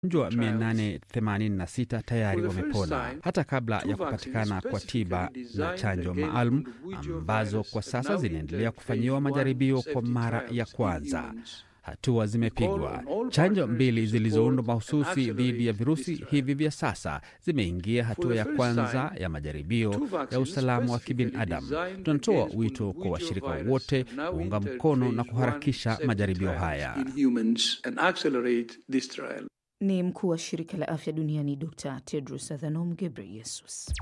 Wagonjwa 886 tayari wamepona hata kabla ya kupatikana kwa tiba na chanjo maalum ambazo kwa sasa zinaendelea kufanyiwa majaribio kwa mara ya kwanza. Hatua zimepigwa. Chanjo mbili zilizoundwa mahususi dhidi ya virusi hivi vya sasa zimeingia hatua ya kwanza ya majaribio ya usalama wa kibinadamu. Tunatoa wito kwa washirika wote kuunga mkono na kuharakisha majaribio haya. Ni mkuu wa shirika la afya duniani Dr Tedros Adhanom Ghebreyesus.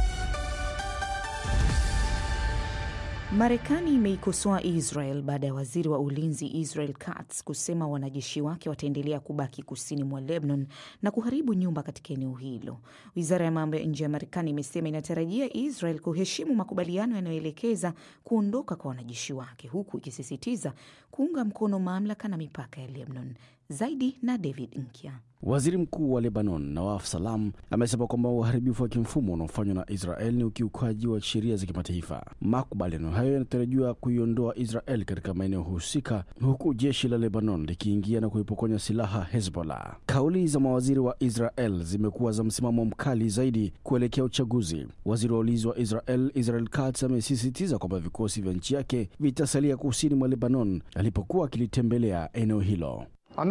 Marekani imeikosoa Israel baada ya waziri wa ulinzi Israel Katz kusema wanajeshi wake wataendelea kubaki kusini mwa Lebanon na kuharibu nyumba katika eneo hilo. Wizara ya mambo ya nje ya Marekani imesema inatarajia Israel kuheshimu makubaliano yanayoelekeza kuondoka kwa wanajeshi wake, huku ikisisitiza kuunga mkono mamlaka na mipaka ya Lebanon. Zaidi na David Nkya. Waziri mkuu wa Lebanon Nawaf Salam amesema kwamba uharibifu wa kimfumo unaofanywa na Israel ni ukiukaji wa sheria za kimataifa. Makubaliano hayo yanatarajiwa kuiondoa Israel katika maeneo husika, huku jeshi la Lebanon likiingia na kuipokonya silaha Hezbollah. Kauli za mawaziri wa Israel zimekuwa za msimamo mkali zaidi kuelekea uchaguzi. Waziri wa ulinzi wa Israel Israel Katz amesisitiza kwamba vikosi vya nchi yake vitasalia kusini mwa Lebanon alipokuwa akilitembelea eneo hilo.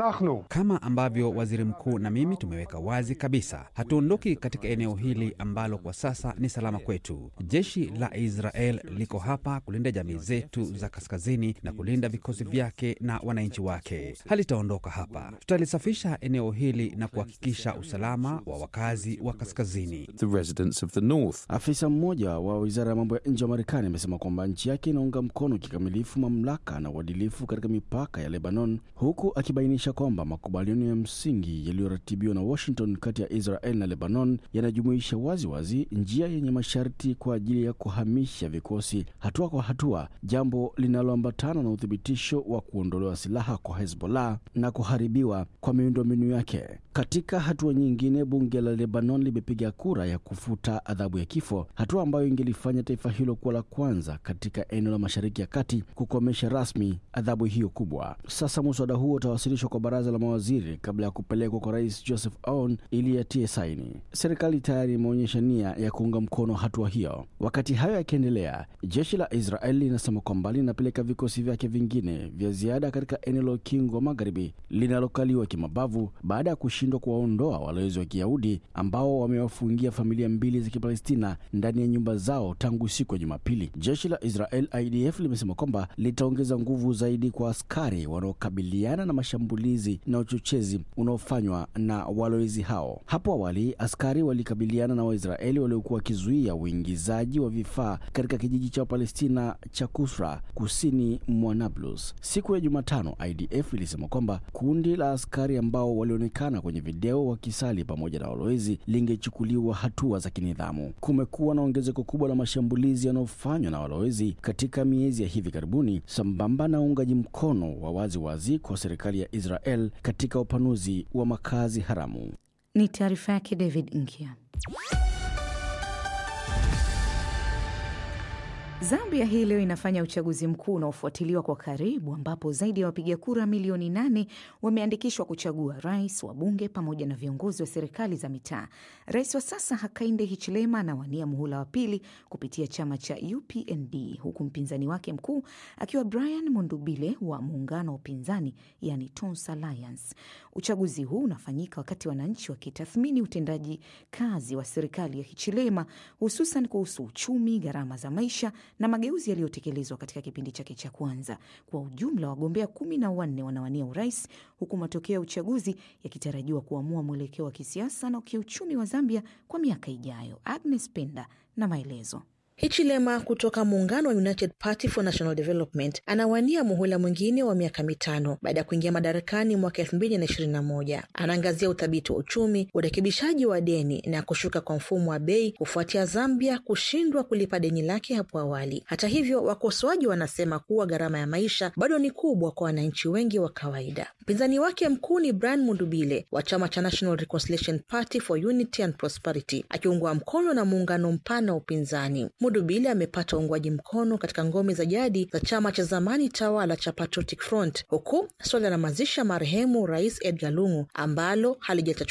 Kama ambavyo waziri mkuu na mimi tumeweka wazi kabisa, hatuondoki katika eneo hili ambalo kwa sasa ni salama kwetu. Jeshi la Israel liko hapa kulinda jamii zetu za kaskazini na kulinda vikosi vyake na wananchi wake. Halitaondoka hapa. Tutalisafisha eneo hili na kuhakikisha usalama wa wakazi wa kaskazini. The residents of the north. Afisa mmoja wa wizara ya mambo ya nje wa Marekani amesema kwamba nchi yake inaunga mkono kikamilifu mamlaka na uadilifu katika mipaka ya Lebanon, huku akibainisha kwamba makubaliano ya msingi yaliyoratibiwa na Washington kati ya Israel na Lebanon yanajumuisha wazi wazi njia yenye masharti kwa ajili ya kuhamisha vikosi hatua kwa hatua, jambo linaloambatana na uthibitisho wa kuondolewa silaha kwa Hezbollah na kuharibiwa kwa miundombinu yake. Katika hatua nyingine, bunge la Lebanon limepiga kura ya kufuta adhabu ya kifo, hatua ambayo ingelifanya taifa hilo kuwa la kwanza katika eneo la Mashariki ya Kati kukomesha rasmi adhabu hiyo kubwa. Sasa muswada huo utawasilishwa kwa baraza la mawaziri kabla ya kupelekwa kwa Rais Joseph Aoun ili yatie saini. Serikali tayari imeonyesha nia ya kuunga mkono hatua hiyo. Wakati hayo yakiendelea, jeshi la Israel linasema kwamba linapeleka vikosi vyake vingine vya ziada katika eneo la ukingo wa magharibi linalokaliwa kimabavu baada ya kushindwa kuwaondoa walowezi wa Kiyahudi ambao wamewafungia familia mbili za Kipalestina ndani ya nyumba zao tangu siku ya Jumapili. Jeshi la Israel IDF limesema kwamba litaongeza nguvu zaidi kwa askari wanaokabiliana na mashambulizi na uchochezi unaofanywa na walowezi hao. Hapo awali askari walikabiliana na Waisraeli waliokuwa wakizuia uingizaji wa vifaa katika kijiji cha Wapalestina cha Kusra kusini mwa Nablus. Siku ya Jumatano, IDF ilisema kwamba kundi la askari ambao walionekana kwenye video wakisali pamoja na walowezi lingechukuliwa hatua za kinidhamu. Kumekuwa na ongezeko kubwa la mashambulizi yanayofanywa na walowezi katika miezi ya hivi karibuni, sambamba na uungaji mkono wa wazi wazi kwa serikali ya Israel katika upanuzi wa makazi haramu. Ni taarifa yake David Nkia. Zambia hii leo inafanya uchaguzi mkuu unaofuatiliwa kwa karibu, ambapo zaidi ya wapiga kura milioni nane wameandikishwa kuchagua rais, wabunge pamoja na viongozi wa serikali za mitaa. Rais wa sasa Hakainde Hichilema anawania muhula wa pili kupitia chama cha UPND, huku mpinzani wake mkuu akiwa Brian Mundubile wa muungano wa upinzani, yani Tons Alliance. Uchaguzi huu unafanyika wakati wananchi wakitathmini utendaji kazi wa serikali ya Hichilema, hususan kuhusu uchumi, gharama za maisha na mageuzi yaliyotekelezwa katika kipindi chake cha kwanza. Kwa ujumla, wagombea kumi na wanne wanawania urais, huku matokeo ya uchaguzi yakitarajiwa kuamua mwelekeo wa kisiasa na kiuchumi wa Zambia kwa miaka ijayo. Agnes Penda na maelezo. Hichilema kutoka muungano wa United Party for National Development anawania muhula mwingine wa miaka mitano baada ya kuingia madarakani mwaka elfu mbili na ishirini na moja. Anaangazia uthabiti wa uchumi, urekebishaji wa deni na kushuka kwa mfumo wa bei kufuatia Zambia kushindwa kulipa deni lake hapo awali. Hata hivyo, wakosoaji wanasema kuwa gharama ya maisha bado ni kubwa kwa wananchi wengi wa kawaida. Mpinzani wake mkuu ni Brian Mundubile wa chama cha National Reconciliation Party for Unity and Prosperity, akiungwa mkono na muungano mpana wa upinzani. Dubile amepata uungwaji mkono katika ngome za jadi za chama cha zamani tawala cha Patriotic Front, huku suala la mazishi ya marehemu Rais Edgar Lungu ambalo halijatatuliwa